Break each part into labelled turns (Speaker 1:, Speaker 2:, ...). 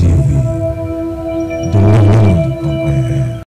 Speaker 1: TV, the home of air.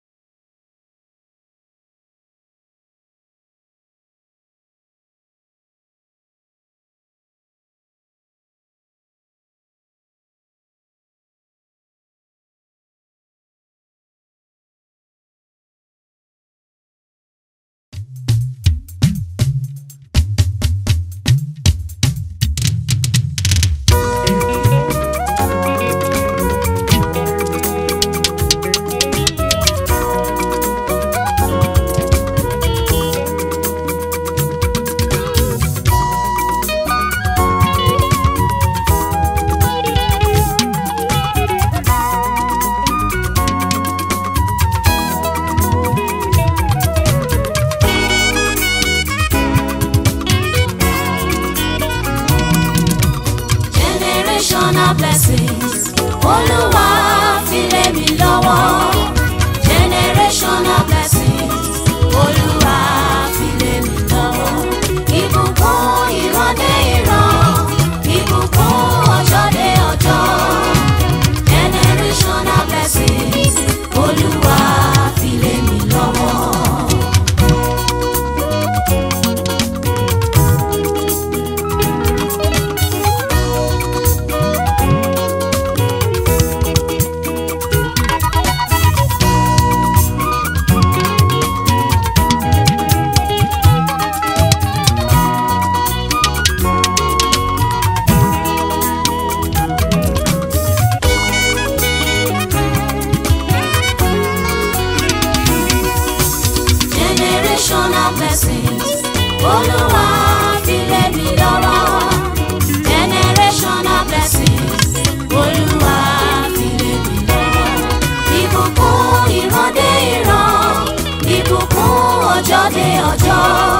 Speaker 2: generational blessings olúwa fi lé mi lọ́wọ́ generational blessings olúwa fi lé mi lọ́wọ́ ìbùkún ìrandé ìran ìbùkún ọjọ́ dé ọjọ́ generational blessings olúwa fi lé mi lọ́wọ́. generational blessings olúwa fi lé mi lọ́wọ́ generational blessings olúwa fi lé mi lọ́wọ́ ìbùkún ìrandé ìran ìbùkún ọjọ́ dé ọjọ́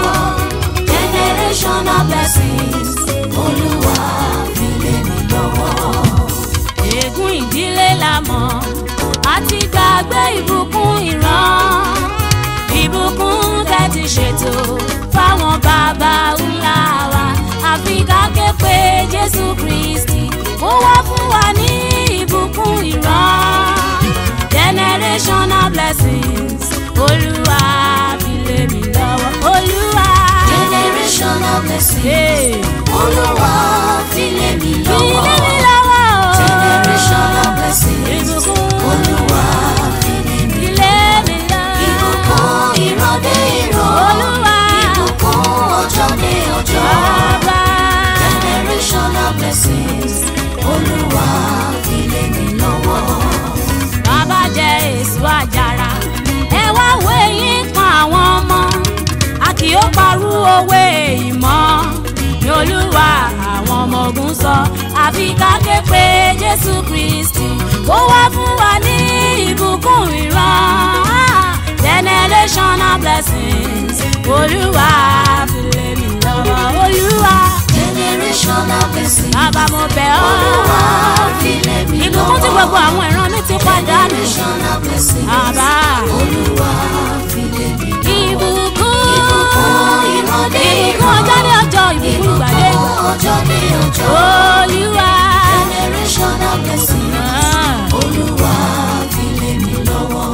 Speaker 2: generational blessings olúwa fi lé mi lọ́wọ́. ègún ìdílé la mọ̀ àti gbàgbé ìbùkún ìran ìbùkún tẹ́ ti ṣètò fáwọn bàbá ńlá wa àfi ká ké pe jésù kristi ó wá fún wa ní ìbùkún ìran generational blessings olúwa fi lé mi lọ́wọ́ olúwa. generational blessings olúwa fi lé mi lọ́wọ́ fi lé mi lọ́wọ́ o. generational blessings olúwa fi lé mi lọ́wọ́ ìbùkún ìrọ̀dé ìrọ̀ olúwa ìbùkún ọjọ́ dé ọjọ́ bàbá generational blessings olúwa fi lé mi lọ́wọ́. bàbá jẹ èso àjàrà ẹ wá wo eyín kan àwọn ọmọ a kì í parú òwe ìmọ̀ ní olúwa àwọn ọmọ ogun sọ àfi ká ké pe jésù kristi kó wá fún wa ní ìbùkún ìran generational blessings olúwa fi lé mi lọ́wọ́ olúwa generational blessings bàbá mo bẹ̀ ọ́ olúwa fi lé mi lọ́wọ́ ìbùkún tí gbogbo àwọn ìran mi ti padà nù generational blessings bàbá olúwa fi lé mi lọ́wọ́ ìbùkún ìbùkún ìrọ̀lẹ́ ìbùkún ọjọ́ ní ọjọ́ ìbùkún ìgbàlẹ́ ọjọ́ ní ọjọ́ olúwa generational blessings olúwa fi lé mi lọ́wọ́.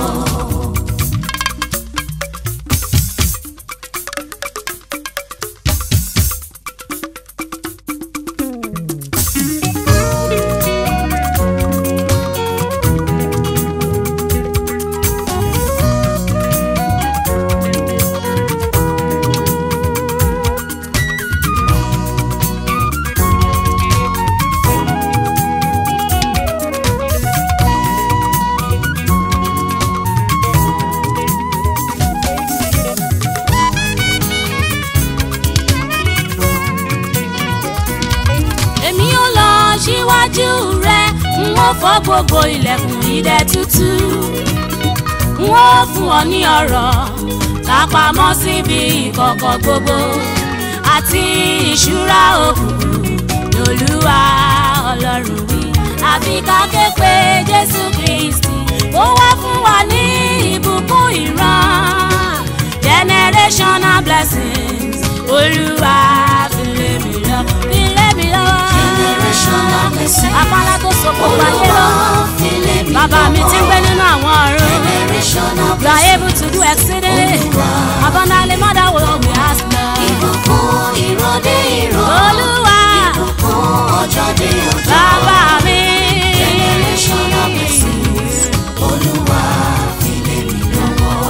Speaker 2: èmi ò lọ síwájú rẹ n ó fọ́ gbogbo ilẹ̀kùn idẹ tútù n ó fún ọ ní ọ̀rọ̀ lápamọ́ síbi ìkọ̀kọ̀ gbogbo àti ìṣúra òkùnkùn lolúwa ọlọ́run wí àfi ká ké pe jésù kristi ó wá fún wa ní ìbùkún ìran generational blessings olúwa fi lé mi lọ fi lé mi lọ
Speaker 3: Generational blessings.
Speaker 2: apálá tó so gbogbo ayé lọ
Speaker 3: Olúwa
Speaker 2: bàbá mi ti ń gbé nínú àwọn ọ̀run.
Speaker 3: Generational
Speaker 2: You are able to do exceedingly abundantly more than what we ask now.
Speaker 3: ìbùkún ìrọ̀dé ìrọ̀.
Speaker 2: Olúwa
Speaker 3: Ìbùkún ọjọ́ dé ọjọ́.
Speaker 2: bàbá mi.
Speaker 3: Generational blessings. Olúwa fi lé mi lọ́wọ́.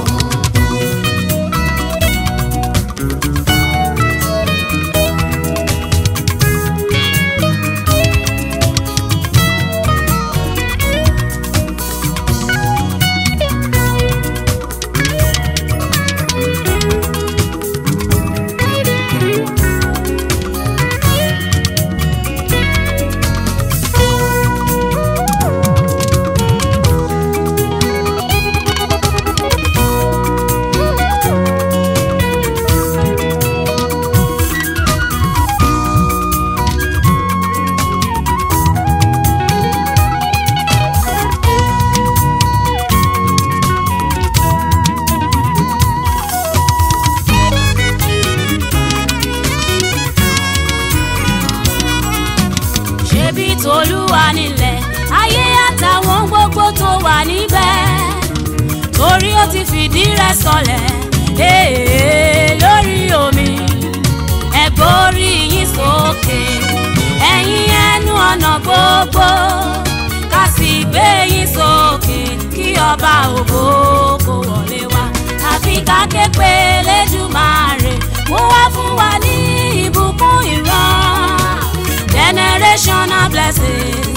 Speaker 2: ṣebí tolúwa nílẹ̀ ayé àtàwọn gbogbo tó wà níbẹ̀ torí ó ti fìdí rẹ̀ sọlẹ̀ ee lórí omi ẹ gbórí yín sókè ẹ̀yin ẹnu ọ̀nà gbogbo ká sì gbé yín sókè kí ọba ògo kó wọlé wá àfi ká ké pé lẹ́dùmarè mú wá fún wa ní ìbùkún ìran generational blessings